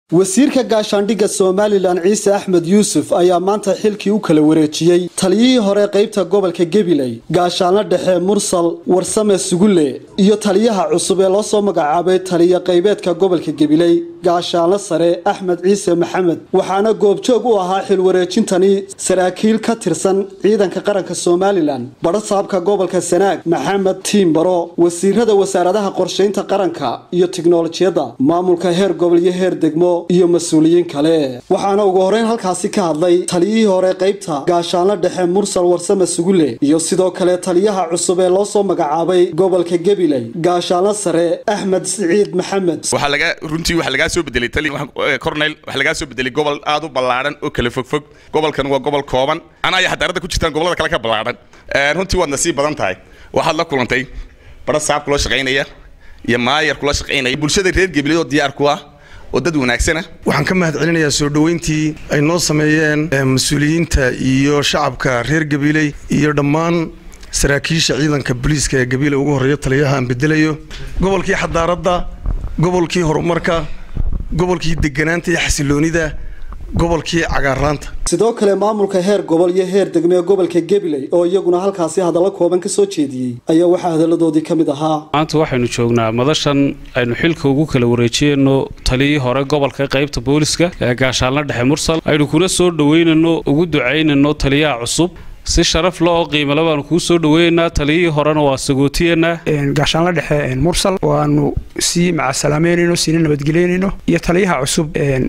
wasiirka gaashaandhigga somalilan ciise axmed yuusuf ayaa maanta xilkii u kala wareejiyey taliyihii hore qaybta gobolka gabiley gaashaanlo dhexe mursal warsame sugulle iyo taliyaha cusub ee loo soo magacaabay taliya qaybeedka gobolka gabiley gaashaanlo sare axmed ciise maxamed waxaana goobjoog u ahaa xil wareejintani saraakiil ka tirsan ciidanka qaranka somalilan badhasaabka gobolka sanaag maxamed tiimbaro wasiirada wasaaradaha qorshaynta qaranka iyo tiknolojiyadda maamulka heer gobol iyo heer degmo iyo mas-uuliyiin kale waxaana ugu horeyn halkaasi ka hadlay taliyihii hore qaybta gaashaanlo dhexe mursal warsame sugulle iyo sidoo kale taliyaha cusub ee loo soo magacaabay gobolka gabiley gaashaanlo sare axmed siciid maxamed runtii waxaa lagaa soo bedelay cornel waxaa lagaa soo bedelay gobol aad u ballaadhan oo kala fogfog gobolkan waa gobol kooban anaa iyo xadaarada ku jirtaan gobolada kale ka ballaadhan runtii waad nasiib badan tahay waxaad la kulantay badha saab kula shaqaynaya iyo maayar kula shaqaynaya bulshada reer gabiley oo diyaar ku ah oo dad wanaagsana waxaan ka mahad celinayaa soo dhoweyntii ay noo sameeyeen mas-uuliyiinta iyo shacabka reer gabiley iyo dhammaan saraakiisha ciidanka booliiska ee gabiile ugu horreeya taliyaha aan bedelayo gobolkii xadaaradda gobolkii horumarka gobolkii deganaanta iyo xasiloonida gobolkii cagaaraanta sidoo kale maamulka heer gobol iyo heer degme ee gobolka gabiley oo iyaguna halkaasi hadallo kooban ka soo jeediyey ayaa waxaa hadalladoodii ka mid ahaa maanta waxaynu joognaa madashan aynu xilka ugu kala wareejiyeyno taliyii hore gobolka qaybta booliska ee gaashaanla dhexe mursal aynu kuna soo dhoweynano ugu ducaynano taliyaha cusub si sharaf le oo qiimale baanu kuu soo dhaweynaynaa taliyihii horena waa sagootiyanaa gaashaanla dhexe mursal waanu sii macasalaameynayno siina nabadgeleynayno iyo taliyaha cusub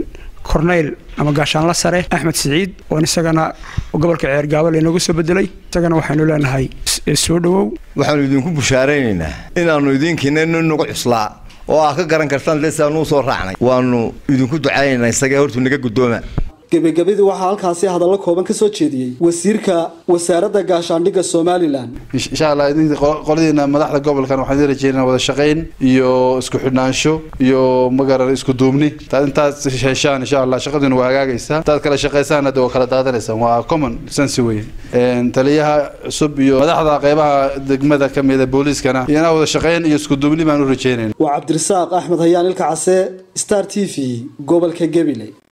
corneyl ama gaashaanla sare axmed siciid oon isagana gobolka ceergaabo laynooga soo bedelay isagana waxaynu leenahay soo dhowow waxaanu idinku bushaaraynaynaa inaannu idinkiina nagu cuslaa oo aad ka garan kartaan lesaanuu soo raacnay waanu idinku ducaynaynaa isagee hortuu naga guddooma gebagabadii waxaa halkaasi hadallo kooban ka soo jeediyey wasiirka wasaaradda gaashaandhigga somalilan insha allah qoladiina madaxda gobolkan waxaan idin rajeynaa wada shaqayn iyo isku xidhnaansho iyo magaran isku duubni taad intaad heshaan insha allah shaqadiina waa hagaagaysaa intaad kala shaqaysaan hadda waa kala daadanaysaan waa common sense wey taliyaha cusub iyo madaxda qeybaha degmada ka mida booliiskana iyana wada shaqayn iyo isku duubni baan u rajeynayna waa cabdirasaaq axmed hayaan ilka case star t v gobolka gabiley